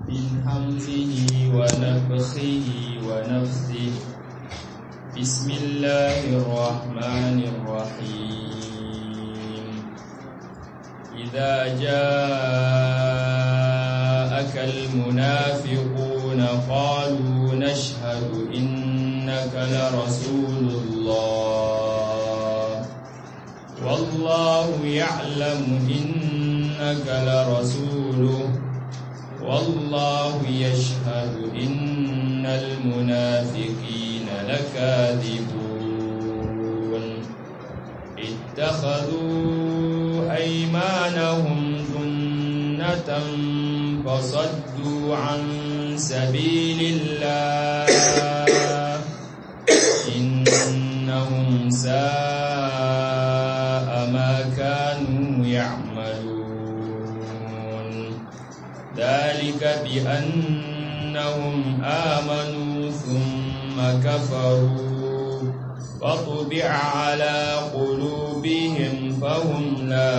من همزه ونفخه ونفثه بسم الله الرحمن الرحيم إذا جاءك المنافقون قالوا نشهد إنك لرسول الله والله يعلم إنك لرسوله والله يشهد إن المنافقين لكاذبون اتخذوا أيمانهم جنة فصدوا عن سبيل الله إنهم ساء ما كانوا يعملون ذلك بأنهم آمنوا ثم كفروا فطبع على قلوبهم فهم لا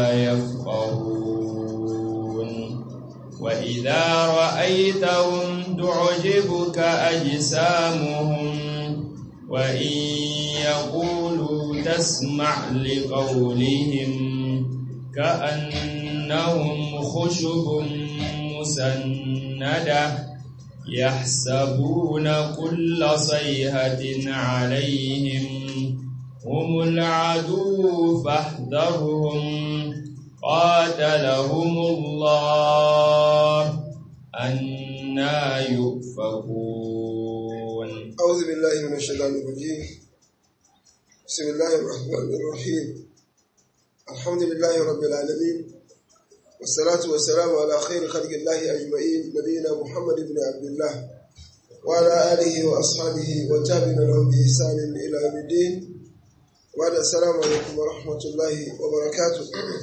يفقهون وإذا رأيتهم تعجبك أجسامهم وإن يقولوا تسمع لقولهم كأنهم خشب مسندة يحسبون كل صيحة عليهم هم العدو فاحذرهم قاتلهم الله أنا يؤفكون أعوذ بالله من الشيطان الرجيم بسم الله الرحمن الرحيم الحمد لله رب العالمين والصلاة والسلام على خير خلق الله أجمعين نبينا محمد بن عبد الله وعلى آله وأصحابه وتابعين لهم بإحسان إلى يوم الدين وعلى السلام عليكم ورحمة الله وبركاته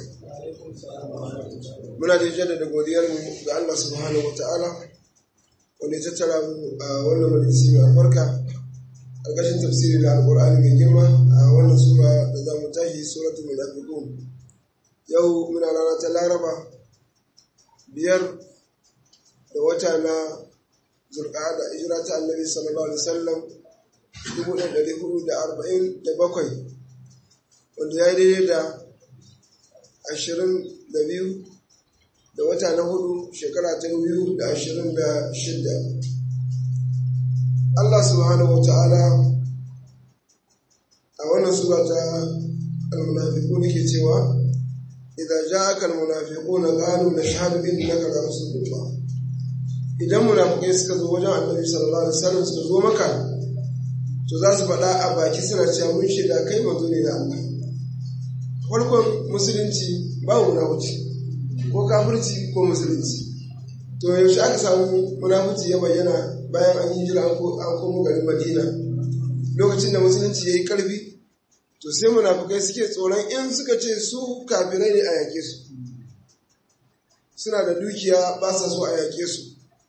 muna da jaddada godiyarmu ga Allah subhanahu wa ta'ala wanda ya tattara mu a wannan majalisi mai albarka ƙarƙashin tafsiri da alƙur'ani mai girma a wannan sura da za mu tashi suratul munafiqun yau muna rana ta laraba biyar da wata na zulqa'ada hijira ta annabi sallallahu alaihi wasallam dubu ɗaya ɗari hudu da arba'in da bakwai wanda ya yi daidai da ashirin da biyu da wata na hudu shekara ta biyu da ashirin da shidda Allah subhanahu wa ta'ala a wannan sura ta al-munafiqun ke cewa idan ja'aka al-munafiquna qalu nashhadu innaka la rasulullah idan munafikai suka zo wajen annabi sallallahu alaihi wasallam suka zo maka to za su faɗa a baki suna cewa mun shaida kai manzo ne da Allah farkon musulunci babu munafici ko kafirci ko musulunci to yaushe aka samu munafici ya bayyana bayan an yi jira an komo garin madina lokacin da musulunci ya yi karfi to sai munafukai suke tsoron in suka ce su kafirai ne a yake su suna da dukiya ba sa so a yake su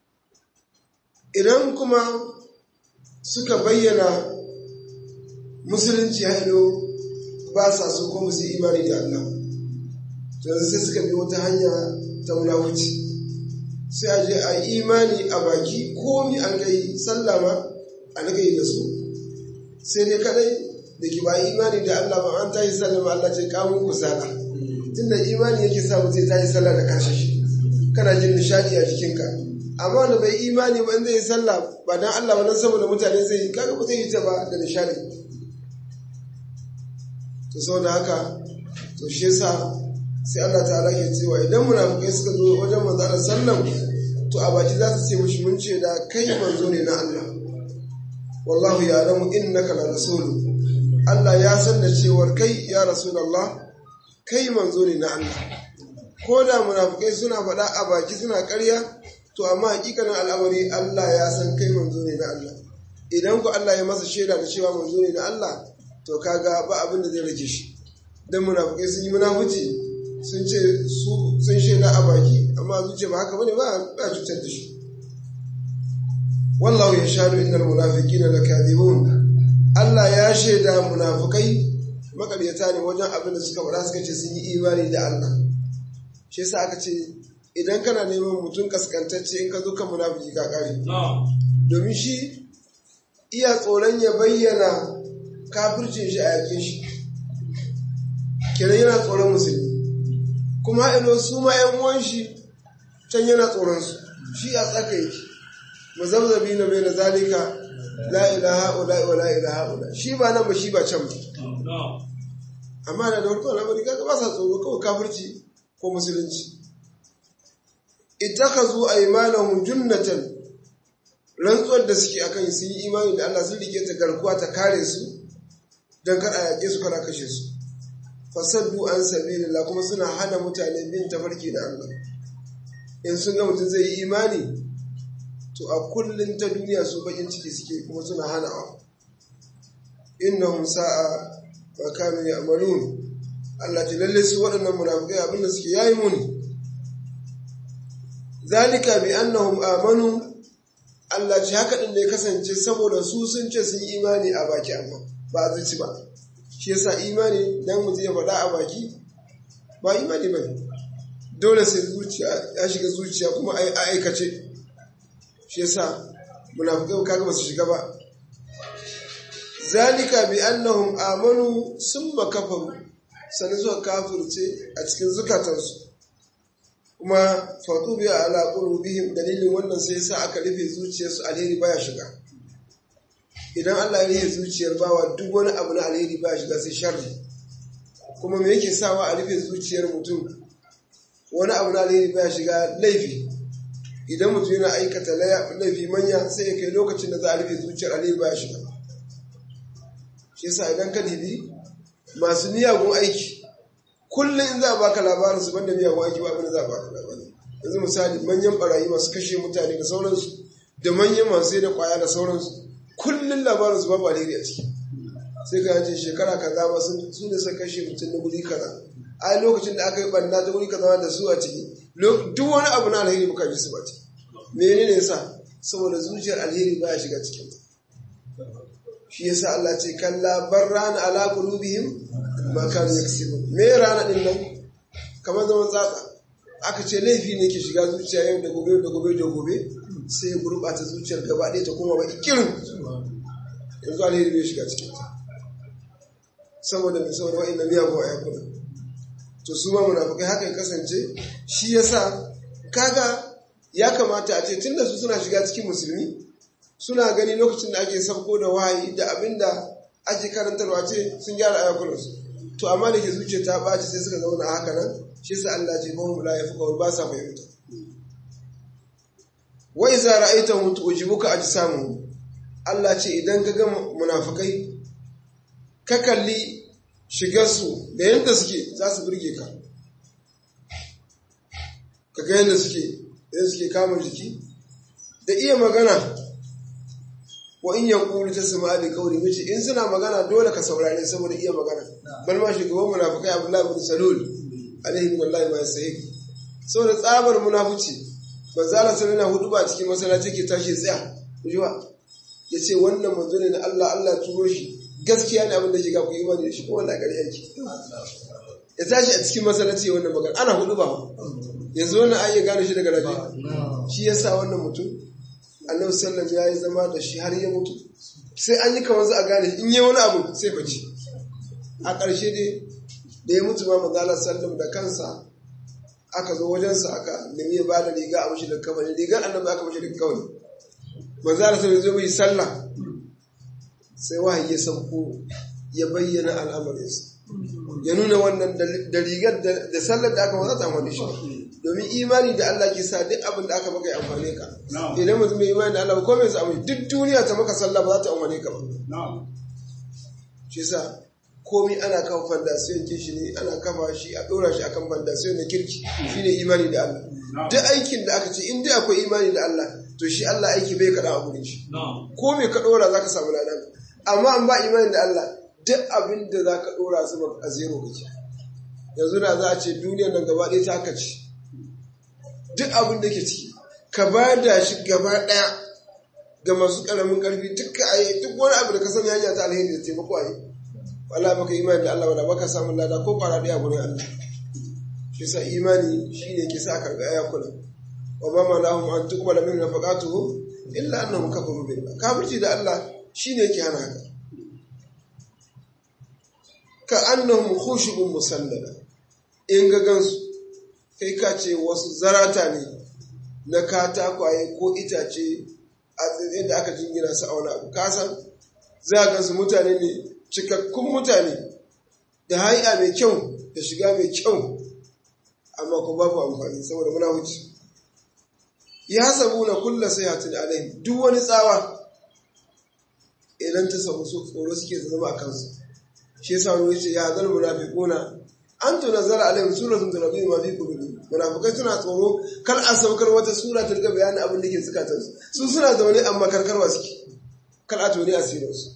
idan kuma suka bayyana musulunci hailo ba sa so ko musu imani da Allah to yanzu sai suka bi wata hanya ta munafuci sai a je a yi imani a baki komi an gai sallama an gai da su sai dai kadai da ki ba imani da Allah ba an tayi sallama Allah ce kamun ku sala tunda imani yake sa mutum ta yi sallah da kashe shi kana jin nishadi a jikinka amma wanda bai imani ba in zai yi sallah ba dan Allah ba dan saboda mutane zai yi kaga ba zai yi ta ba da nishadi to saboda haka to shi yasa sai Allah ta'ala ke cewa idan munafukai suka zo wajen manzo Allah sallam to a baki za su ce mushi mun ce da kai manzo ne na Allah wallahu ya'lamu innaka la rasulu Allah ya san da cewar kai ya rasulullah kai manzo ne na Allah ko da munafukai suna faɗa a baki suna ƙarya to amma hakikanin al'amari Allah ya san kai manzo ne na Allah idan ku Allah ya masa shaida da cewa manzo ne na Allah to kaga ba abin da zai rage shi dan munafukai sun yi munafuci sun ce su sun shaida a baki amma zuciya ba haka bane ba ba cutar da shi wallahu yashhadu innal munafiqina lakadibun Allah ya shaida munafukai makaryata ne wajen abin da suka faɗa suka ce sun yi imani da Allah shi yasa aka ce idan kana neman mutum kaskantacce in ka zo kan munafiki ka kare domin shi iya tsoron ya bayyana kafircin shi a yakin shi kenan yana tsoron musulmi kuma haɗino su ma ‘yan uwan shi can yana tsoron su shi a tsaka yake mazabzabi na bai na zalika la ilaha ula wa la ilaha ula shi ba nan ba shi ba can ba amma da da farko al'amari kaga ba sa tsoro kawai kafirci ko musulunci ittakazu aymanahum junnatan rantsuwar da suke akan sun yi imani da Allah sun rike ta garkuwa ta kare su dan kar a yake su kana kashe su fasaddu an sabilillah kuma suna hana mutane bin tafarki da Allah in sun ga mutum zai yi imani to a kullun ta duniya su bakin ciki suke kuma suna hana wa innahum sa'a ma kanu ya'malun Allah ta lalle su waɗannan munafikai abinda suke yayi muni zalika bi annahum amanu Allah ce haka din da ya kasance saboda su sun ce sun yi imani a baki amma ba a zuci ba shi yasa imani dan mutum ya faɗa a baki ba imani ba dole sai zuciya ya shiga zuciya kuma a aikace shi yasa munafikai kaga ba su shiga ba zalika bi annahum amanu summa kafaru sanin suka kafirce a cikin zukatansu kuma fatu biya ala qulubihim dalilin wannan sai yasa aka rufe zuciyarsu alheri baya shiga idan Allah ya rufe zuciyar bawa duk wani abu na alheri baya shiga sai sharri kuma me yake sawa a rufe zuciyar mutum wani abu na alheri baya shiga laifi idan mutum yana aikata laifi manya sai ya kai lokacin da za a rufe zuciyar alheri baya shiga shi yasa idan ka dibi masu miyagun aiki kullum in za a baka labarin su banda miyagun aiki ba abin da za a baka labarin yanzu misali manyan barayi masu kashe mutane da sauransu da manyan masu sai da kwaya da sauransu kullum labarin su babu alheri a ciki sai ka yace shekara kaza ba su ne suka kashe mutum na guri kaza a lokacin da aka yi banna ta guri kaza da su a ciki duk wani abu na alheri muka ji su ba ciki menene yasa saboda zuciyar alheri baya shiga cikin shi yasa Allah ce kalla barrana ala qulubihim ma kanu yaksibun me rana din nan kamar zaman tsatsa aka ce laifi ne ke shiga zuciya yau da gobe da gobe da gobe sai ya gurbata zuciyar gaba ɗaya ta koma ba ikirin yanzu alheri bai shiga cikin ta saboda mai saboda wa'in na miyagun ayyukuna to su ma munafukai haka ya kasance shi yasa kaga ya kamata a ce tunda su suna shiga cikin musulmi suna gani lokacin da ake sabko da wahayi da abinda ake karantarwa ce sun gyara ayakunansu to amma da ke zuciya ta ɓaci sai suka zauna haka nan shi sa Allah ce mahum la yafqahu ba sa fahimta wa iza ra'aytahum tu'jibuka ajsamuhum Allah ce idan ka ga munafikai ka kalli shigarsu da yadda suke za su burge ka ka ga yadda suke yadda suke kama jiki da iya magana wa in ya kuri ta su ma'ali kauri mace in suna magana dole ka saurare saboda iya magana bal ma shugaban munafikai abdullahi bin salul alaihi wallahi ma yasahi saboda tsabar munafici manzo Allah sallallahu alaihi hudu ba cikin masallaci ke tashi tsaya kujiwa yace wannan manzo ne na Allah Allah turo shi gaskiya ne abin da shiga ku imani da shi ko wallahi gari yake ya tashi a cikin masallaci wannan magana ana hudu ba yanzu wannan ayi gane shi daga rabi shi yasa wannan mutum annabi sallam ya yi zama da shi har ya mutu sai an yi kamar za a gane in yi wani abu sai bace a ƙarshe dai da ya mutu ma manzala sallam da kansa aka zo wajensa aka nemi ya ba da riga a mashi da kawai rigar annabi aka mashi da kawai manzala sallam zo mai sallah sai wahayi ya sauko ya bayyana al'amarinsa ya nuna wannan da rigar da sallar da aka wata amfani shi domin imani da Allah ke sa duk abin da aka maka ya amfane ka idan mutum mai imani da Allah ko mai samu duk duniya ta maka sallah ba za ta amfane ka ba shi sa komai ana kan fandasiyon ke shi ne ana kafa shi a ɗora shi akan fandasiyon na kirki shi ne imani da Allah duk aikin da aka ce in dai akwai imani da Allah to shi Allah aiki bai kaɗa a gurin shi ko mai ka ɗora za ka samu ladan amma an ba imani da Allah duk abin da za ka ɗora su a zero kake yanzu da za a ce duniyar nan gaba ɗaya ta haka ce duk abin da ke ciki ka ba da shi gaba ɗaya ga masu ƙaramin ƙarfi duk a yi duk wani abu da ka sani hanya ta alheri da taimako a yi wala baka imani da Allah wala baka samun lada ko fara ɗaya gurin Allah shi sa imani shine ke sa karɓi ayakuna wa ba ma lahum an tuqbala min nafaqatuhum illa annahum kafaru billah kafirci da Allah shine yake hana haka ka annahum khushubun musannada in ga gansu kai ka ce wasu zarata ne na katakwaye ko itace a tsirrai da aka jingina su a wani abu kasan za a gansu mutane ne cikakkun mutane da hai'a mai kyau da shiga mai kyau amma ko babu amfani saboda muna wuce ya sabu na kulla sai hatin alaihim duk wani tsawa idan ta samu su tsoro suke zama a kansu shi yasa wani yace ya zal munafiquna an tunazzala alaihim suratun tunabbi ma fi qulubihim munafikai suna tsoro kar a saukar wata sura ta riga bayanin abin da ke zukatan su su suna zaune amma karkarwa suke kar a tone asirin su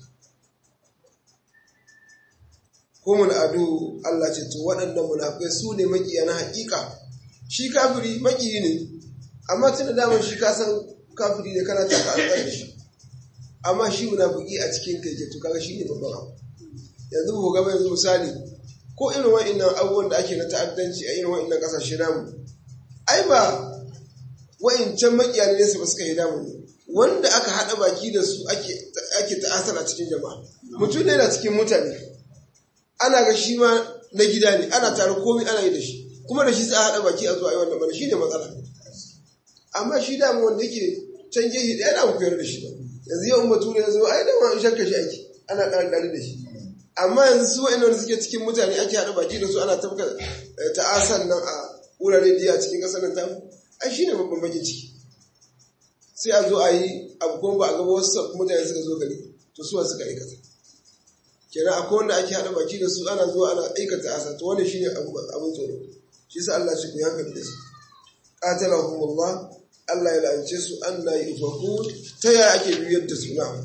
ko mun adu Allah ce to waɗannan munafikai su ne makiya na haƙiƙa shi kafiri makiyi ne amma tun da daman shi ka san kafiri ne kana taka an da shi amma shi munafiki a cikin kai to kaga shi ne babban abu yanzu ku gaba yanzu misali ko irin wa'annan abubuwan da ake na ta'addanci a irin wa'annan kasashe namu ai ba wa'incan makiya ne su ba suka yi damu ne wanda aka haɗa baki da su ake ta'asar a cikin jama'a mutum ne na cikin mutane ana ga shi ma na gida ne ana tare komai ana yi da shi kuma da shi sai a haɗa baki a zuwa yi wannan bane shi ne matsala amma shi damu wanda yake can gehe ɗaya da mu koyar da shi ba yanzu yau bature ya zo ai da ma shakka shi ake ana ɗari da shi amma yanzu su wa'annan suke cikin mutane ake haɗa baki da su ana tafka ta'asan nan a wurare biya cikin ƙasar nan tamu ai shine babban bakin ciki sai a zo a yi abu kuma ba a gaba wasu mutane suka zo gari to suwa suka aikata kenan akwai wanda ake haɗa baki da su ana zuwa ana aikata ta'asa to wannan shine abin tsoro shi sa Allah shi ku yi hankali da su qatalahumullah Allah ya la'ance su Allah ya ifakun ta yaya ake biyar da su na'am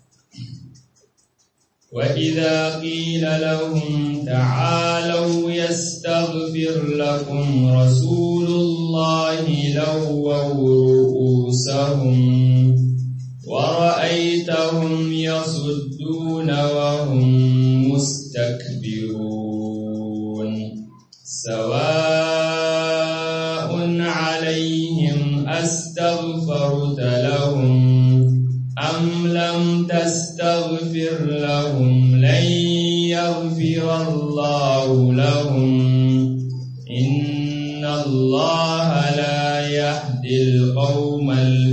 وإذا قيل لهم تعالوا يستغفر لكم رسول الله لووا رؤوسهم ورأيتهم يصدون وهم مستكبرون سواء عليهم أستغفرت لهم أم لم تستغفر لهم لن يغفر الله لهم إن الله لا يهدي القوم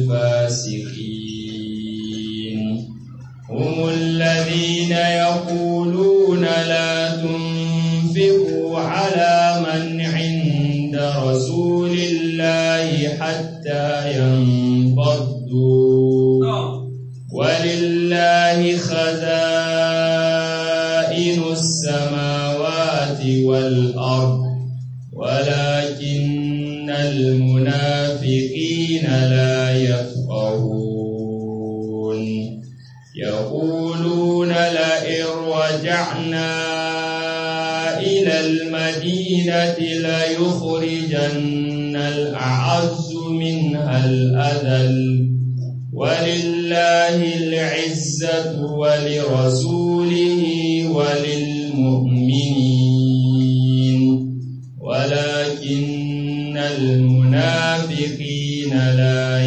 الفاسقين هم الذين يقولون لا تنفقوا على من عند رسول الله حتى ينفضوا ولله خزائن السماوات والأرض ولكن المنافقين لا يفقهون يقولون لئن رجعنا إلى المدينة ليخرجن الأعز منها الأذل ولله العزة ولرسوله وللمؤمنين ولكن المنافقين لا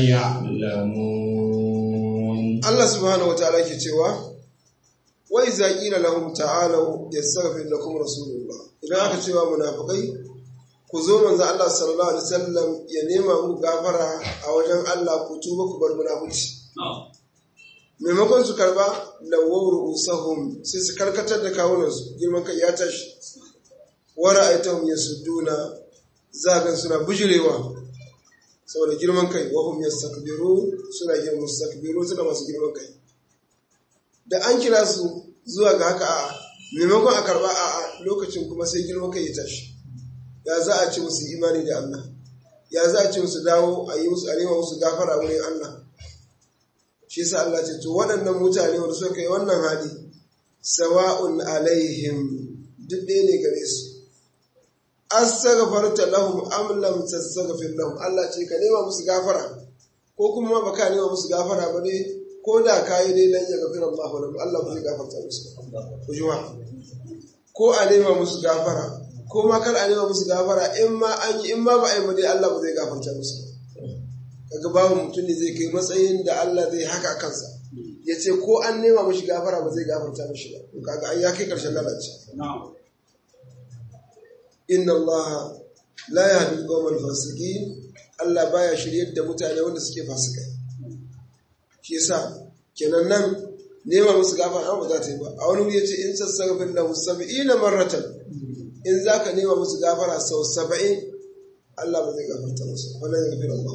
يعلمون Allah subhanahu wa ta'ala ke cewa wai za ƙila lahum ta'alau yastaghfir lakum rasulullah idan aka cewa munafikai ku zo manzo Allah sallallahu alaihi wasallam ya nema muku gafara a wajen Allah ku tuba ku bar munafici maimakon su karba lawawar usahum sai su karkatar da kawunansu girman kai ya tashi wara aitahum yasudduna zagan suna bujirewa saboda girman kai wahum yastakbiru suna yin mustakbiru suna masu girman kai da an kira su zuwa ga haka a maimakon a karba a lokacin kuma sai girman kai ya tashi ya za a ce musu imani da Allah ya za a ce musu dawo a yi musu arewa musu gafara wurin Allah shi yasa Allah ce to waɗannan mutane wanda suka yi wannan hali sawa'un alaihim duk ɗaya ne gare su astaghfarta lahum am lam tastaghfir lahum Allah ce ka nema musu gafara ko kuma ba ka nema musu gafara ba dai ko da ka yi dai lan yaghfir Allah lahum Allah ba zai gafarta musu ku ji ko a nema musu gafara ko ma kar a nema musu gafara in ma an yi in ma ba a yi ba dai Allah ba zai gafarta musu kaga babu mutum ne zai kai matsayin da Allah zai haka kansa ya ce ko an nema mashi gafara ba zai gafarta mashi ba kaga an ya kai karshen lalace inna Allah la yahdi al-qawmal fasiqin Allah baya shiryar da mutane wanda suke fasikai shi yasa kenan nan nema musu gafara ba za ta yi ba a wani wuri yace in sassagafin lahu sab'ina marratan in zaka nema musu gafara sau saba'in Allah ba zai gafarta musu wala ya gafara Allah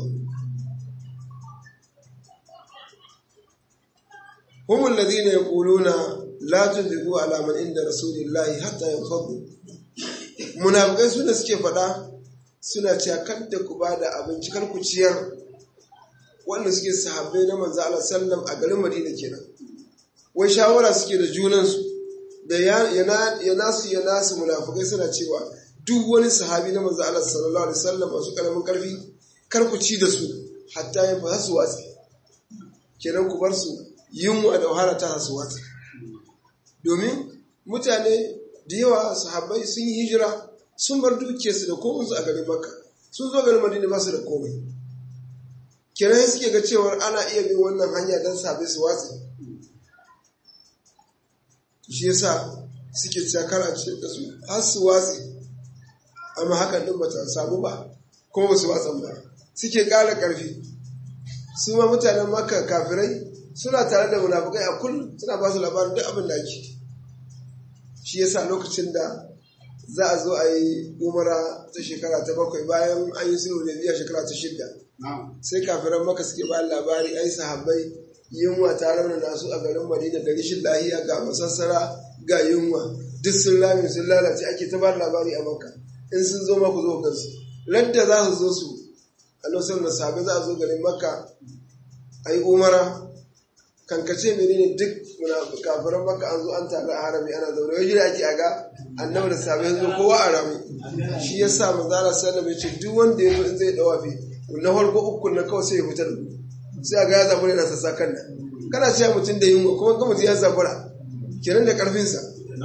هم الذين يقولون لا تنفقوا على من عند رسول الله حتى ينفضوا munafikai su da suke faɗa suna cewa kada ku ba da abinci kar ku ciyar wanda suke sahabbai na manzo Allah sallam a garin Madina kenan wai shawara suke da junansu da ya nasu ya nasu munafikai suna cewa duk wani sahabi na manzo Allah sallallahu alaihi wasallam masu karamin karfi kar ku ci da su hatta ya fa su watsi kenan ku bar su yunwa da wahala ta su watsi domin mutane da yawa sahabbai sun yi hijira sun bar dukiyarsu da komansu a garin makka sun zo garin madina ba su da komai kenan suke ga cewar ana iya bin wannan hanya don sabe su watsi shi yasa suke cakar a cikin da su har su watsi amma hakan din bata samu ba kuma ba su watsan ba suke ƙara ƙarfi su ma mutanen makka kafirai suna tare da munafukai a kullum suna ba su labarin duk abin da ake shi yasa lokacin da za a zo a yi umara ta shekara ta bakwai bayan an yi sulhu da biya shekara ta shidda sai kafiran maka suke ba labari ai sahabbai yunwa ta raunana su a garin madina da rishin lahiya ga masassara ga yunwa duk sun lame sun lalace ake ta ba labari a maka in sun zo maku zo kansu radda za su zo su a lokacin da sahabbai za a zo garin maka a yi umara kankace menene duk kafiran maka an zo an taru a harami ana zaune wai jira ake aga annabi da sabai zo kowa a rami shi ya sa manzara sallam ya ce duk wanda ya zo in zai dawafi na farko uku na kawai sai ya fitar sai a ga ya zabura yana sassa kan nan kana cewa mutum da yunwa kuma ga mutum ya zabura kenan da karfinsa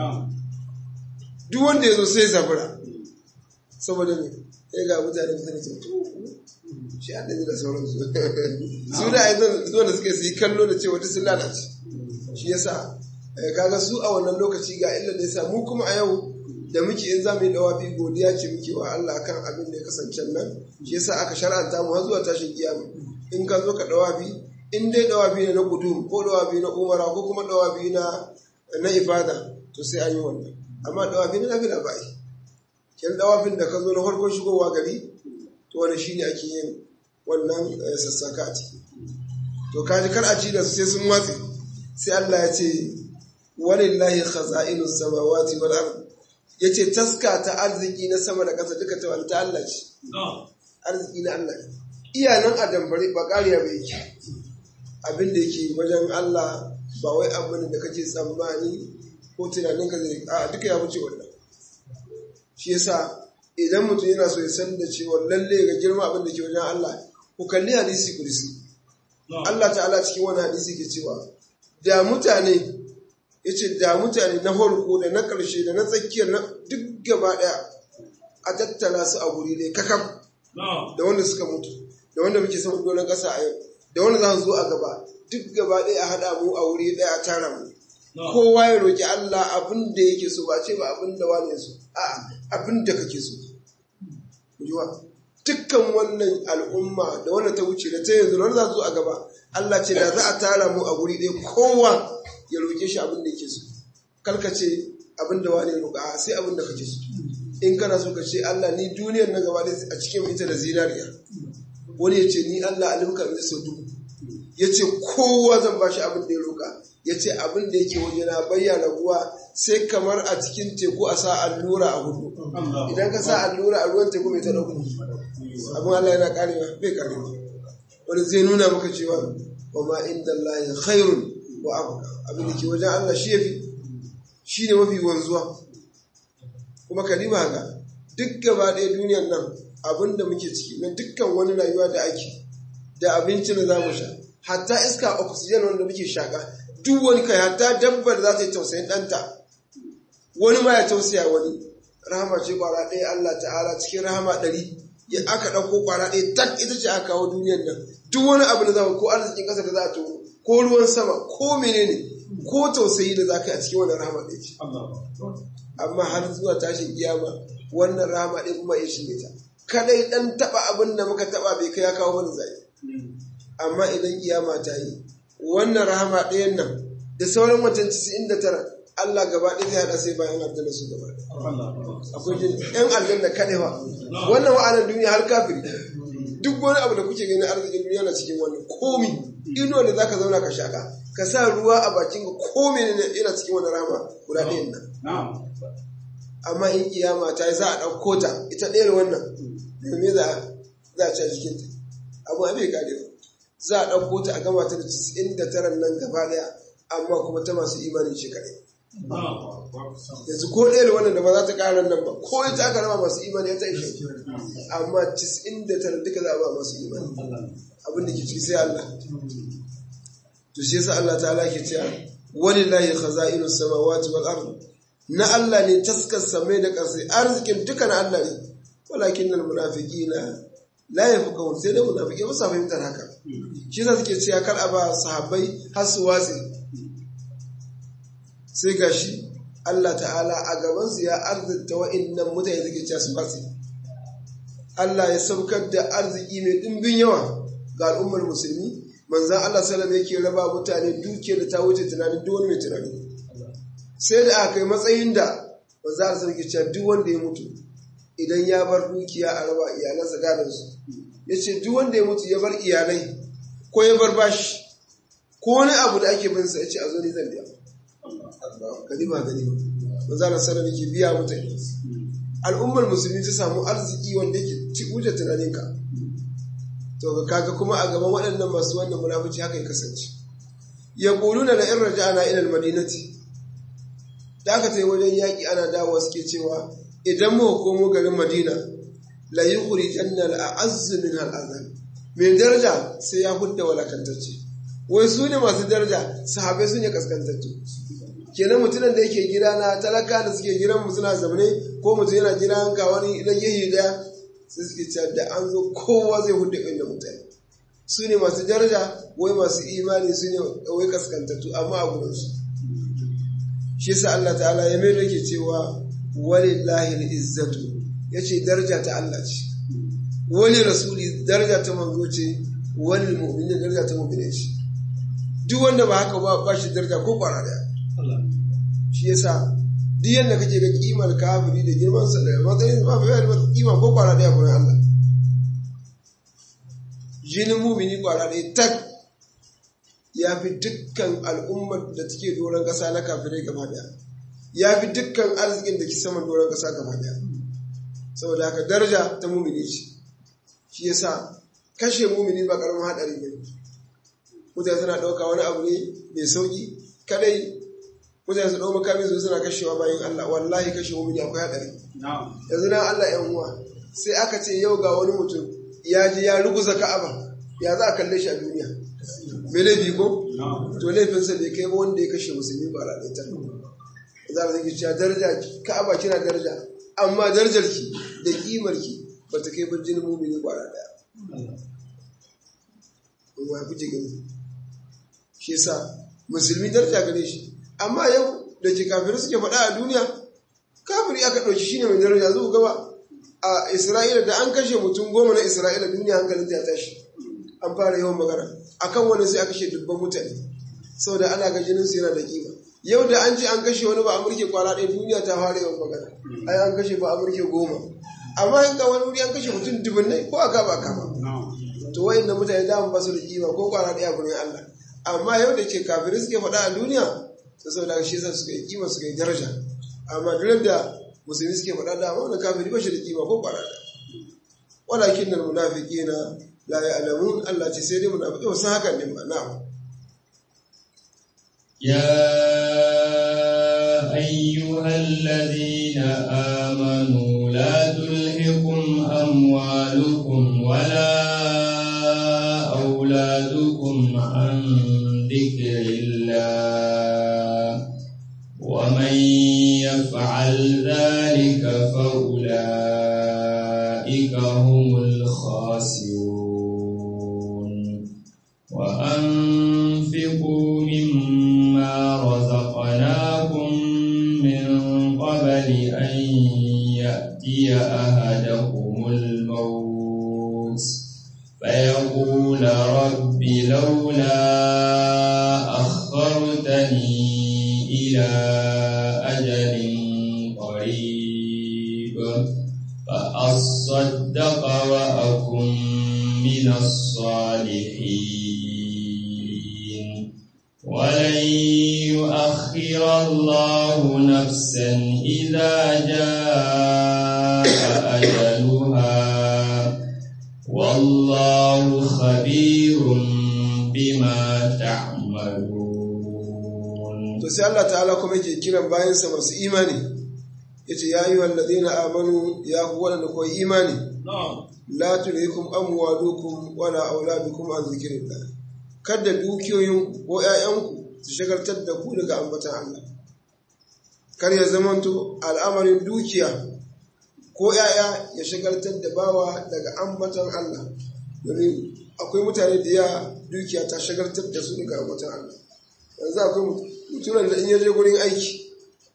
duk wanda ya zo sai ya zabura saboda me ya ga mutane mutane ce shi an da sauransu su da ai zuwa da suke su yi kallo da cewa duk sun lalace shi yasa kaga su a wannan lokaci ga illa da yasa mu kuma a yau da muke in za mu yi dawafi godiya ce muke wa Allah kan abin da ya kasance nan shi yasa aka shar'anta mu har zuwa tashin kiyama in ka zo ka dawafi in dai dawafi ne na gudum ko dawafi na umara ko kuma dawafi na na ibada to sai an yi wannan amma dawafi na nafila ba yi kin dawafin da ka zo na farkon shigowa gari to wani shine ake yin wannan sassaka a ciki to kaji kar a ci da su sai sun watsi sai Allah ya ce walillahi khaza'inu samawati wal ard yace taska ta arziki na sama da ƙasa duka ta wani ta Allah ce arziki na Allah iya nan a dambare ba ƙariya bai yake abin da yake wajen Allah ba wai abin da kake tsammani ko tunanin ka zai a duka ya wuce wannan shi yasa idan mutum yana so ya san da cewa lalle ga girma abin da ke wajen Allah ku kalli hadisi kursi Allah ta'ala cikin wani hadisi ke cewa da mutane yace da mutane na farko da na ƙarshe da na tsakiyar na duk gaba ɗaya a tattala su a guri ne kakam da wanda suka mutu da wanda muke saman doron ƙasa a yau da wanda za su zo a gaba duk gaba ɗaya a haɗa mu a wuri ɗaya a tara mu kowa ya roƙi Allah abin da yake so ba ce ba abin da wane so a'a abin da kake so dukkan wannan al'umma da wanda ta wuce da ta yanzu da za su zo a gaba Allah ce da za a tara mu a guri ɗaya kowa ya roƙe shi abin da yake so kalkace abin da wane roƙa sai abin da kake so in kana so ka ce Allah ni duniyar na gaba a cikin ita da zinariya wani ya ce ni Allah alimka da sau dubu ya ce kowa zan ba shi abin da ya roƙa ya ce abin da yake waje na bayyana ruwa sai kamar a cikin teku a sa allura a hudu idan ka sa allura a ruwan teku mai ta ɗauku abin Allah yana karewa bai karewa wani zai nuna maka cewa wa ma inda Allah khairun wa abuka abin da ke wajen Allah shi yafi shi ne mafi wanzuwa kuma kalima ga duk gaba ɗaya duniyar nan abin da muke ciki na dukkan wani rayuwa da ake da abinci da za mu sha hatta iska oxygen wanda muke shaka duk wani kai hatta dabbar za ta yi tausayin ɗanta wani ma ya tausaya wani rahama ce kwara ɗaya Allah ta'ala cikin rahama ɗari ya aka ɗauko kwara ɗaya tak ita ce aka kawo duniyar nan duk wani abu da za ko arzikin ƙasa da za a tono ko ruwan sama ko menene ko tausayi da za ka yi a cikin wannan rahama ɗaya ce amma har zuwa tashin kiyama wannan rahama ɗaya kuma ya shige ta kadai ɗan taɓa abin da muka taɓa bai kai ya kawo mana zai amma idan kiyama ta yi wannan rahama ɗayan nan da sauran wancan 99 Allah gaba ɗaya zai haɗa sai bayan aljanna su gaba akwai jin ɗan aljanna kaɗai ba wannan wa'anar duniya har kafiri duk wani abu da kuke gani arzikin duniya na cikin wannan komi ino da zaka zauna ka shaka ka sa ruwa a bakin ka komi ne yana cikin wannan rahama guda ɗayan nan amma in kiyama ta yi za a ɗauko ta ita ɗaya da wannan me za a ci a jikinta abu abin kare ba za a ɗauko ta a gama ta da 99 nan gaba ɗaya amma kuma ta masu imanin shi kaɗai yanzu ko ɗaya da wannan da ba za ta ƙara nan ba ko ita aka raba masu imani ya ta ishe amma 99 duka za a ba masu imani abin da ke ciki sai Allah to shi yasa Allah ta'ala ke cewa walillahi khaza'inu samawati wal ard na Allah ne taskar samai da ƙasa arzikin duka na Allah ne walakin al munafiqina la yafqahun sai dai munafiki ba sa fahimtar haka shi yasa suke cewa kar a ba sahabbai har su watsi sai gashi Allah ta'ala a gabansu ya arzikta wa'innan mutane suke cewa su watsi Allah ya saukar da arziki mai ɗimbin yawa ga al'ummar musulmi manzan Allah salam yake raba mutane dukiyar da ta wuce tunanin duk wani mai tunani sai da aka kai matsayin da manzan Allah salam ke cewa duk wanda ya mutu idan ya bar dukiya a raba iyalansa gadansu ya ce duk wanda ya mutu ya bar iyalai ko ya bar bashi ko wani abu da ake bin sa ya ce a zo ni zan biya ganima ganima manzan Allah salam yake biya mutane al'ummar musulmi ta samu arziki wanda yake ci wuce tunaninka to kaga kuma a gaban waɗannan masu wannan munafici haka ya kasance ya quluna la in raja'na ila al-madinati da aka tayi wajen yaki ana dawowa suke cewa idan mu komo garin Madina la yukhrijanna al-a'azz min al-azal mai daraja sai ya hudda walakantacce wai su ne masu daraja sahabai su ne kaskantacce kenan mutumin da yake gida na talaka da suke gidan mu suna zaune ko mutum yana gidan ga wani idan yayi daya sai suke cewa da an zo kowa zai hudu inda mutane su ne masu daraja wai masu imani su ne wai kaskantattu amma a gurinsu shi sa Allah ta'ala ya mai ke cewa walillahi izzatu ya ce daraja ta Allah ce wani rasuli daraja ta manzo ce wani mu'minin daraja ta mu'minin ce duk wanda ba haka ba shi daraja ko kwara daya shi yasa duk yadda kake ga kimar kafiri da girman sa da matsayin ba fa da kima ko kwara daya gurin Allah jinin mumini kwara daya tak ya fi dukkan al'ummar da take doron kasa na kafirai gaba daya ya fi dukkan arzikin da ke saman doron kasa gaba daya saboda haka daraja ta mumini ce shi yasa kashe mumini ba karamin hadari ne mutane suna ɗauka wani abu ne mai sauki kadai mutane su ɗau makami su suna kashewa bayan Allah wallahi kashe mumini akwai haɗari yanzu na Allah yan uwa sai aka ce yau ga wani mutum ya ji ya ruguza ka'aba ya za a kalle shi a duniya me laifi ko to laifinsa bai kai ba wanda ya kashe musulmi ba ra ɗaya za a zai cewa daraja ka'aba kina daraja amma darajar ki da kimar ki ba ta kai ba jinin mumini ba ra ɗaya wa ya fi gani shi yasa musulmi daraja gare shi amma yau da ke kafirai suke faɗa a duniya kafiri aka ɗauki shine mai daraja zuwa gaba a isra'ila da an kashe mutum goma na isra'ila duniya hankalin ta ya tashi an fara yawan magana akan wani sai a kashe dubban mutane saboda ana ga jinin su yana da kima yau da an ce an kashe wani ba amurke kwara ɗaya duniya ta fara yawan magana ai an kashe ba amurke goma amma in ga wani wuri an kashe mutum dubunnai ko aka ba kama to wayan da mutane da ba su da kima ko kwara ɗaya gurin Allah amma yau da ke kafirai suke faɗa a duniya ta sau da shi yasa suka yi kima suka yi daraja amma duk da musulmi suke faɗa da amma wani kafiri ba shi da kima ko ƙwara da walakin nan munafiki na la ya'lamun Allah ce sai dai munafiki ba san hakan ne ba na'am يا أيها الذين آمنوا لا تلهكم أموالكم ولا أولادكم عن ذكر الله ومن يفعل ذلك وأنفقوا مما رزقناكم من قبل أن يأتي أحدكم الموت فيقول رب لولا أخرتني إلى أجل قريب فأصدق وأكن من الصالحين ولن يؤخر الله نفسا إذا جاء أجلها والله خبير بما تعملون to sai Allah ta'ala kuma yake kiran bayansa masu imani yace ya yi wallazina amanu ya ku wadanda ko imani la tulhikum amwalukum wala auladukum an zikrillah kada dukiyoyin ko ƴaƴanku su shagaltar da ku daga ambatan Allah kar ya zamanto al'amarin dukiya ko ƴaƴa ya shagaltar da bawa daga ambatan Allah domin akwai mutane da ya dukiya ta shagaltar da su daga ambatan Allah yanzu akwai mutumin da in yaje gurin aiki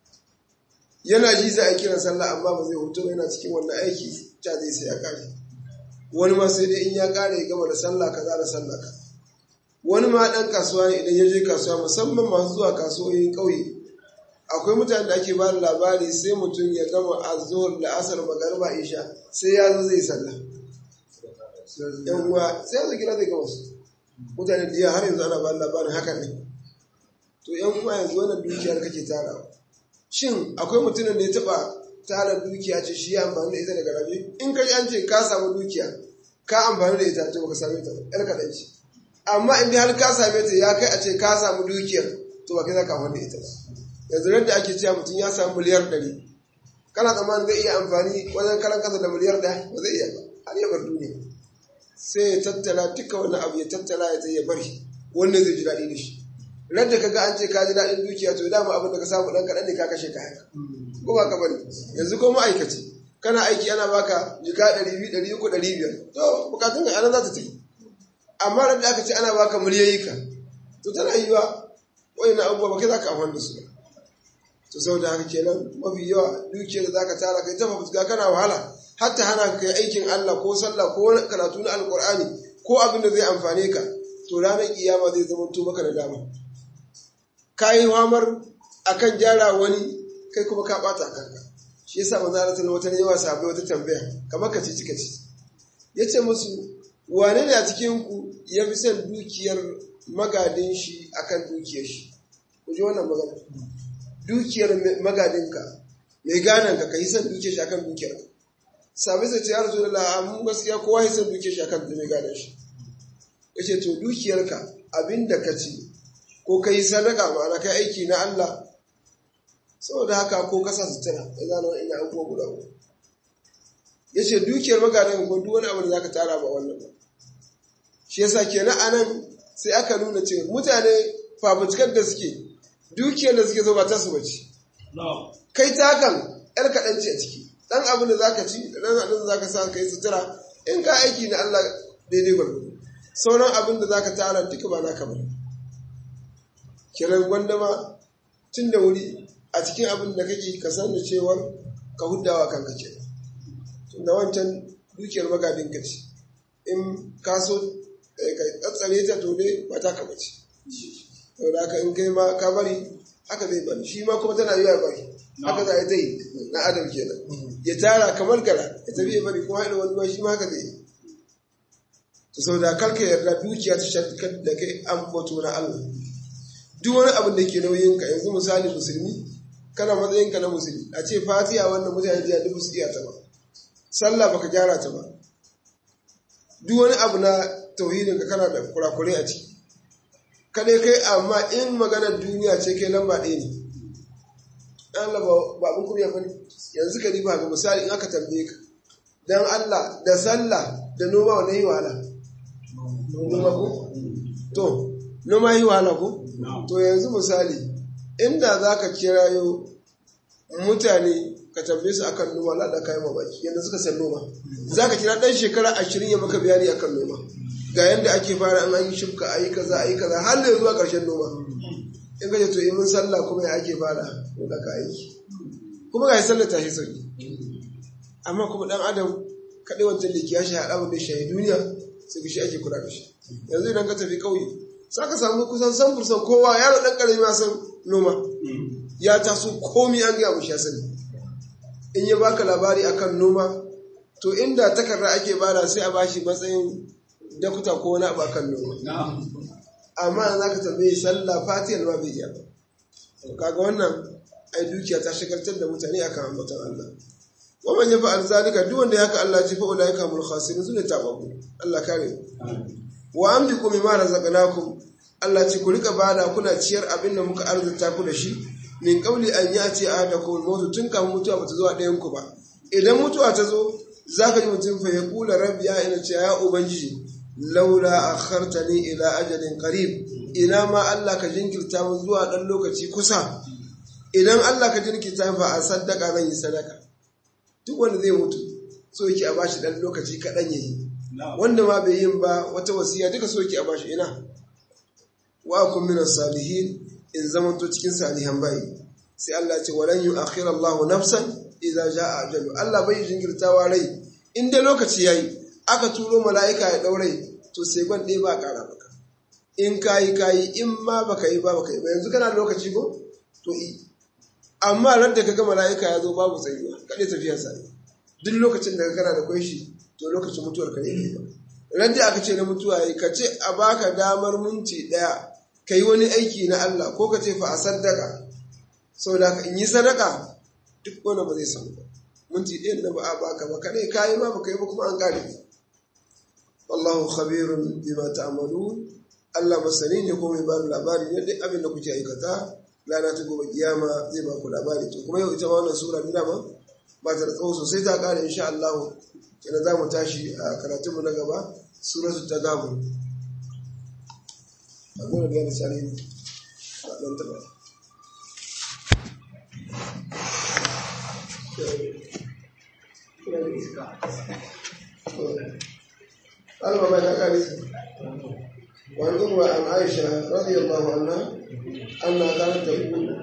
yana ji za a kiran sallah amma ba zai hutu yana cikin wannan aiki ta zai sai ya kare wani ma sai dai in ya kare ya gama da sallah kaza da sallah ka wani ma dan kasuwa ne idan ya je kasuwa musamman masu zuwa kasuwoyin ƙauye akwai mutane da ake ba da labari sai mutum ya gama azzuhur da asar magariba isha sai ya zo zai sallah yan uwa sai ya zo gida zai gama su mutane da yawa har yanzu ana ba da labarin hakan ne to yan uwa yanzu wannan dukiyar kake tarawa shin akwai mutumin da ya taba tara dukiya ce shi ya amfani da ita daga rabe in ka an ce ka samu dukiya ka amfani da ita to baka same ta yar kaɗan ce amma in har ka same ta ya kai a ce ka samu dukiyar to ba kai za ka amfani da ita ba yanzu yadda ake cewa mutum ya samu miliyar ɗari kana tsammanin zai iya amfani wajen karan kasa da miliyar ɗaya ba zai iya ba har ya bar duniya sai ya tattala duka wani abu ya tattala ya zai ya bari wanda zai ji daɗi da shi radda kaga an ce ka ji daɗin dukiya to dama abin da ka samu ɗan kaɗan ne ka kashe kayan ko ba ka bari yanzu ko ma'aikaci kana aiki ana baka jika ɗari biyu ɗari uku ɗari biyar to bukatun ka ana za ta tafi amma radda aka ce ana baka miliyoyi ka to tana yiwa wani abubuwa ba kai za ka amfani da su ba to saboda haka kenan mafi yawa dukiyar da zaka tara kai ta fafutuka kana wahala hatta hana ka kai aikin Allah ko sallah ko wani karatu na alkur'ani ko abin da zai amfane ka to ranar kiyama zai zama to maka da dama ka yi hamar akan gyara wani kai kuma ka bata kanka shi yasa manzo Allah sallallahu alaihi yawa sahabbai wata tambaya kamar ka ci cika ci yace musu wane ne a cikin ku ya fi son dukiyar magadin shi akan dukiyar shi ku ji wannan magana dukiyar magadinka mai ganan ka kai son dukiyar shi akan dukiyar ka sabai sai ce ya rasu da la'amun gaskiya kowa ya son dukiyar shi akan mai gadan shi yace to dukiyarka abinda ka ci ko ka yi sadaka ma'ana kai aiki na Allah saboda haka ko kasa sutura ya zana ina abubuwa guda uku ya ce dukiyar magadan ko duk wani abu da za ka tara ba wannan ba shi yasa kenan anan sai aka nuna cewa mutane fafutukar da suke dukiyar da suke zo ba ta su bace kai ta hakan yar kaɗan ce a ciki ɗan abin da za ka ci da ɗan abin da za ka sa ka yi sutura in ka aiki na Allah daidai gwargwado sauran abin da za ka tara duka ba naka bane kiran gwandama tun da wuri a cikin abin da kake ka san da cewar ka huddawa kanka ke da wancan dukiyar magadin ka ce in ka so ka tsatsare ta to dai ba ta kama ce to da haka in kai ma ka bari haka zai bari shi ma kuma tana yiwa bari haka za a yi ta yi na adam kenan ya tara kamar gara ya tafi ya bari kuma haɗa wani ma shi ma haka zai yi to sau da kalka yarda dukiya ta shakar da kai an bato na Allah duk wani abin da ke nauyin ka yanzu misali musulmi kana matsayin ka na musulmi a ce fatiha wannan mutane jiya duk su iya ta ba sallah baka gyara ta ba duk wani abu na tauhidin ka kana da kurakurai a ciki kada kai amma in maganar duniya ce kai lamba ɗaya ne Allah ba abin kuriya bane yanzu ka riba ga misali in aka tambaye ka dan Allah da sallah da noma wa yi wahala noma ko to noma yi wahala ko to yanzu misali inda za ka kirayo mutane ka tambaye su akan noma la da kayan mamaki yadda suka san noma za ka kira ɗan shekara ashirin ya maka bayani akan noma ga yanda ake fara an yi shifka a yi kaza a yi kaza har da zuwa ƙarshen noma in ka ce to in mun sallah kuma ya ake fara ko da ka aiki kuma ga sallah tashi sauki amma kuma dan adam kaɗai wancan da ya shi haɗa mu da shi duniya sai shi ake kula da shi yanzu idan ka tafi ƙauye za ka samu kusan san fursan kowa yaro ɗan ƙarami ma san noma ya taso komi an gaya mushi ya sani in ya baka labari akan noma to inda takarda ake bada sai a bashi matsayin dakuta ko wani abu akan noma amma za ka tambaye sallah fatiyar ma bai iya kaga wannan ai dukiya ta shagaltar da mutane akan ambaton Allah waman ya fa'al zalika duk wanda ya haka Allah ce fa ulaika mul khasirun sune tababu Allah kare wa amliku mimma razaqnakum Allah ce ku rika bada kuna ciyar abin da muka arzuta ku da shi min kauli an ya ce a da kuma mutu tun kafin mutuwa bata zuwa ɗayan ku ba idan mutuwa ta zo zaka ji mutum fa ya kula rabbi ya ina ce ya ubangiji laula akhartani ila ajalin qarib ina ma Allah ka jinkirta mu zuwa dan lokaci kusa idan Allah ka jinkirta fa a sadaka zan yi sadaka duk wanda zai mutu so yake a bashi dan lokaci kaɗan yayi wanda ma bai yin ba wata wasiya duka so yake a bashi ina wa kun min salihin in zamanto cikin salihan bayi sai Allah ce walan yu'akhir Allahu nafsan idza jaa ajalu Allah bai jinkirtawa rai in dai lokaci yayi aka turo mala'ika ya daure to sai gwan ɗaya ba ƙara maka in kayi kayi in ma baka yi ba baka yi ba yanzu kana da lokaci ko to i amma ran da kaga mala'ika ya zo babu tsayuwa kaɗai tafiyar sa duk lokacin da kana da kwai shi to lokacin mutuwar ka ne ba ran da aka ce na mutuwa yi ka ce a baka damar minti ɗaya ka yi wani aiki na Allah ko ka ce fa a sadaka saboda ka in yi sadaka duk wani ba zai samu ba minti ɗaya da ba a baka ba kaɗai ka yi ma baka yi ba kuma an ƙare wallahu khabirun bima ta'malun Allah masani ne ko mai ba labari ne duk abin da kuke aikata rana ta gobe kiyama zai ba ku labari to kuma yau ita ma wannan sura ni dama ba ta tsawo sosai ta kare insha Allah kenan za mu tashi a karatun mu na gaba suratul tagabun abin da ya sani ba dan ta ba Allah ba ta kare وعن أمة عن عائشة رضي الله عنها أنها كانت تقول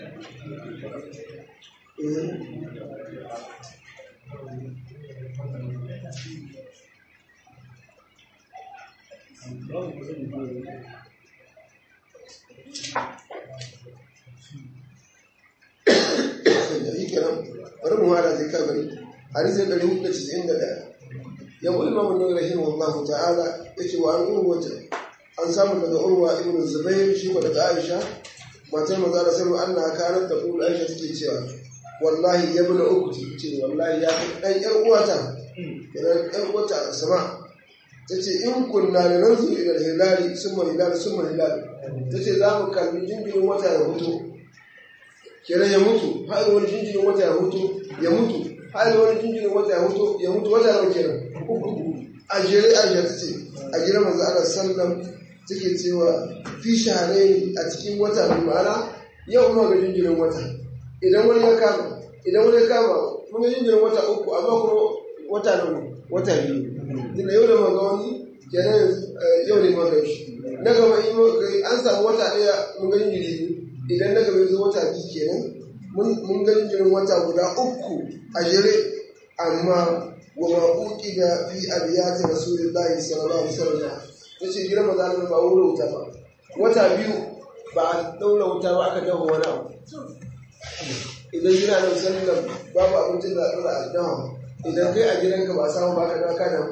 bari mu hada zai kabari hadisin 491 yawon imamu ne rahimahullahu ta'ala yace wa an urwata an samu daga urwa ibn zubair shi ko daga aisha matar maza da sanu Allah kanar da kula aisha take cewa wallahi ya bula uku ce wallahi ya fi dan yar uwata idan yar uwata sama tace in kunna da nanzu ila hilali summa hilali summa hilali tace za mu kalli jinjirin wata ya mutu kenan ya mutu har wani jinjirin wata ya mutu ya mutu har wani jinjirin wata ya mutu ya mutu wata nawa kenan a jere aisha tace a gidan manzo Allah sallallahu take cewa fi shaharai a cikin wata mai ma'ana yau ma ga jinjirin wata idan wani ya kama idan wani ya kama mun ga jinjirin wata uku amma kuma wata nan wata biyu tunda yau da maga wani kenan yau ne maga shi na gaba in an samu wata ɗaya mun ga jinjiri idan na gaba yanzu wata biyu kenan mun ga jinjirin wata guda uku a jere amma wa ma'uki da fi abiyati rasulillahi sallallahu alaihi wasallam ta ce girma za ta ba wurin wuta ba wata biyu ba a ɗaura wuta ba aka dafa wani abu idan gina da sallar babu abincin da ɗaura a dawa idan kai a gidanka ba samu ba ka daka da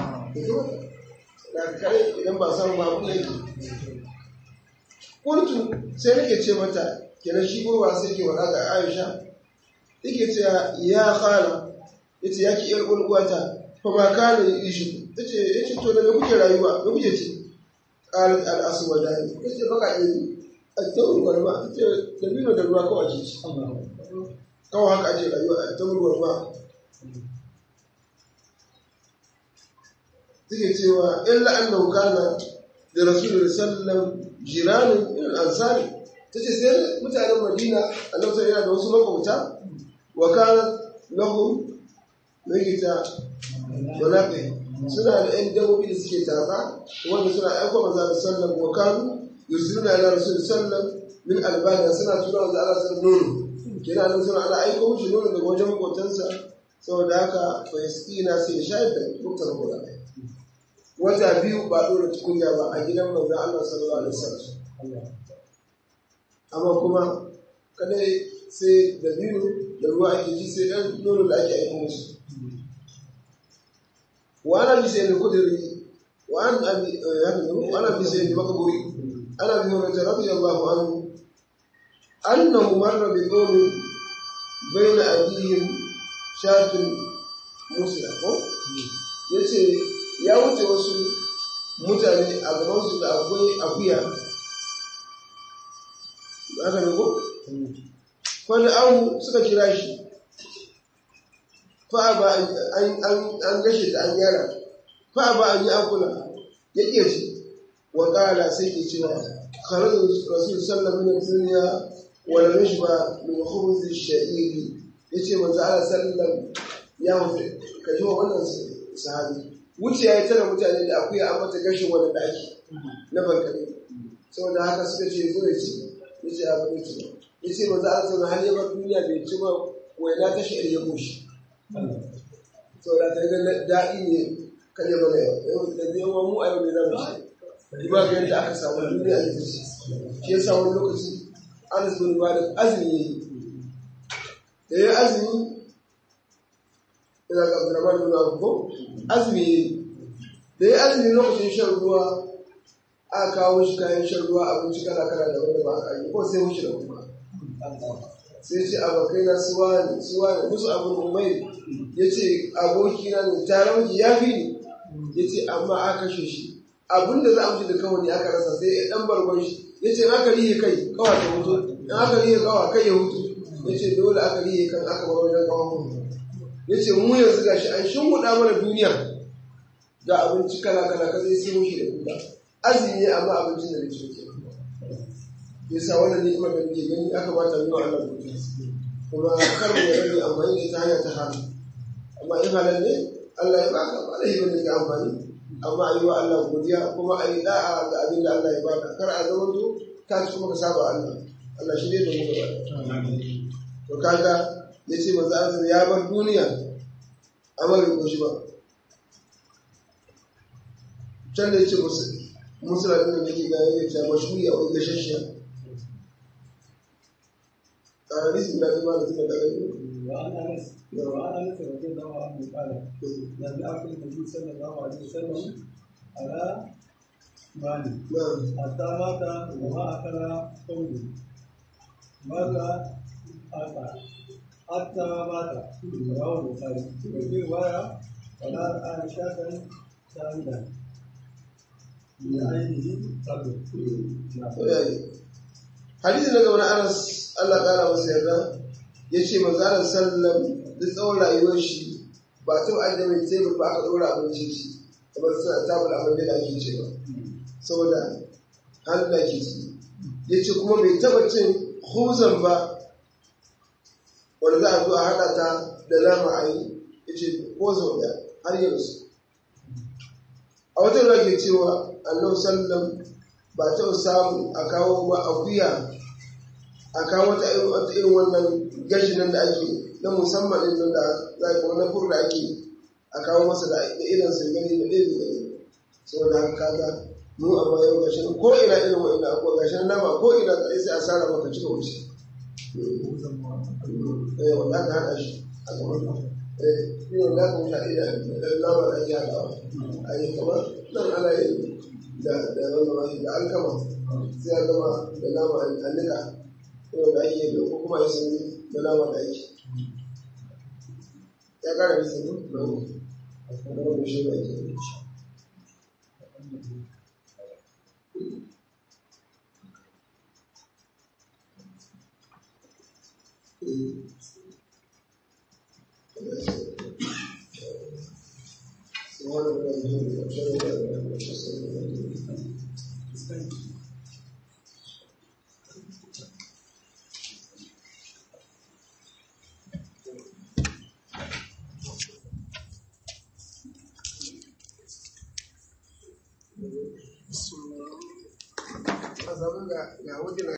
da kare idan ba samu ba abu ne kuntu sai nake ce mata kenan shi gurwa sai ke wada ga aisha yake ce ya khala yace ya ki yar uwata fa ma kana yishi tace yace to da me kuke rayuwa me kuke ci qalat al aswadani yace baka yi at-tawr wal ma tace da bino da ruwa kawai ake ci kawai haka ake rayuwa at-tawr wal ma take cewa illa annahu kana da rasulullahi sallallahu jiranin min al-ansari tace sai mutanen Madina annabi sai yana da wasu makwabta wa kana lahum megita walaƙe suna da yan dabbobi da suke tatsa wanda suna aiko manzo Allah sallallahu wa kanu yursiluna ila rasul sallallahu min albaniya suna tura wa Allah sallallahu nono kina nan suna ana aiko mishi nono daga wajen makotansa saboda haka fa yaskina sai ya shayar da dukkan gura wata biyu ba dora tukunya ba a gidan manzo Allah sallallahu alaihi wasallam amma kuma kadai sai da biyu da ruwa ake ji sai dan nono da ake aiko musu وعن ابي سعيد الخدري وعن ابي وعن ابي سعيد المقبوري عن ابي هريره رضي الله عنه انه مر بقوم بين ايديهم شاة مسلم yace ya wuce wasu mutane a gabansu da akwai akuya aka ne ko? wani abu suka kira shi fa ba an gashe ta an yara fa ba an yi akula ya ƙi ci wa ƙala sai ke cewa kharajin rasul sallallahu alaihi wasallam wa lam yashba min khubuz ash-sha'iri yace manzo Allah sallallahu ya mutu ka ji wannan sahabi wuce ya tara mutane da akuya an mata gashin wani daki na bankare saboda haka suka ce zo ya ci yace a bari ci yace manzo Allah sallallahu alaihi wasallam duniya bai ci ba waina ta shi ya goshi saboda ta ga daɗi ne kan yi mana yau da zai yawan mu a yau ne za mu ci ba ga yadda aka samu duniya a yanzu shi yasa wani lokaci an su bin ba da azumi ya yi da ya azumi ina ga abdurrahman bin abu ko azumi ya yi da ya azumi lokacin shan ruwa aka kawo shi kayan shan ruwa abinci kala kala da wanda ba a yi ko sai wuce da kuma sai ce abokai na suwa ne suwa ne musu abin umai ya ce abokina ne taron ya fi ni ya ce amma aka kashe shi abin da za a mutu da kawai ne aka rasa sai ya dan bargon shi ya ce aka rihe kai kawa ta hutu in aka rihe kawa kai ya hutu ya ce dole aka rihe kan aka bar wajen kawa hutu ya ce mu yanzu ga shi an shimfiɗa mana duniya ga abinci kala kala ka zai sai mushi da kuka azumi amma abincin da nake ke yasa wannan ni'imar da muke gani aka bata yi wa Allah godiya kuma kar mu yarda amfani da ita hanya ta haram amma in halal ne Allah ya baka ba laifi bane ka amfani amma ayi wa Allah godiya kuma ayi da'a ga abin da Allah ya baka kar a zama to ka ci kuma ka saba Allah Allah shi ne da mu gaba to kaga yace manzo Allah ya bar duniya amma bai koshi ba can da yace musu musulmi ne yake ga yace mashhuri a wani gashashiya حديث من ابي مالك بن ابي وعن انس وعن انس رضي الله عنه قال لم ياكل النبي صلى الله عليه وسلم على مالي نعم حتى مات وما اكل قومه ماذا اتى حتى مات رواه البخاري وفي روايه ولا آل شاة شاهدا بعينه قبل hadisi daga wani anas Allah kara masa yarda ya ce manzalar sallam duk tsawon rayuwar shi ba ta an da mai tebur ba aka ɗora abinci shi kamar suna tabul abin da ake ce ba saboda hannu da ke ci ya ce kuma bai taɓa cin huzan ba wanda za a zo a haɗa ta da nama a yi ya ce ko sau ɗaya har yanzu a wata ruwa ke cewa annabi sallam ba ta samu a kawo ba akuya a kawo wata irin wannan gashi nan da ake na musamman din nan da za ka wani fur da ake a kawo masa da irin sun gani da ɗaya gani saboda haka kaga mu amma yau gashi nan ko ina irin wa'ina abuwa gashi nan nama ko ina tsaye sai a sara maka cika wuce eh wanda aka haɗa shi a gaban ka eh ni wanda aka wuce a iya nama da ake haɗawa a yi kamar nan ana yin da da wannan da alkama sai ya zama da nama a nika yau da ake da ko kuma ya sani da nama da ake ya kara da sani da wani shi da ake سبحانك اللهم وبحمدك اشهد ان لا اله الا انت استغفرك واتوب اليك a samu ga ga wuce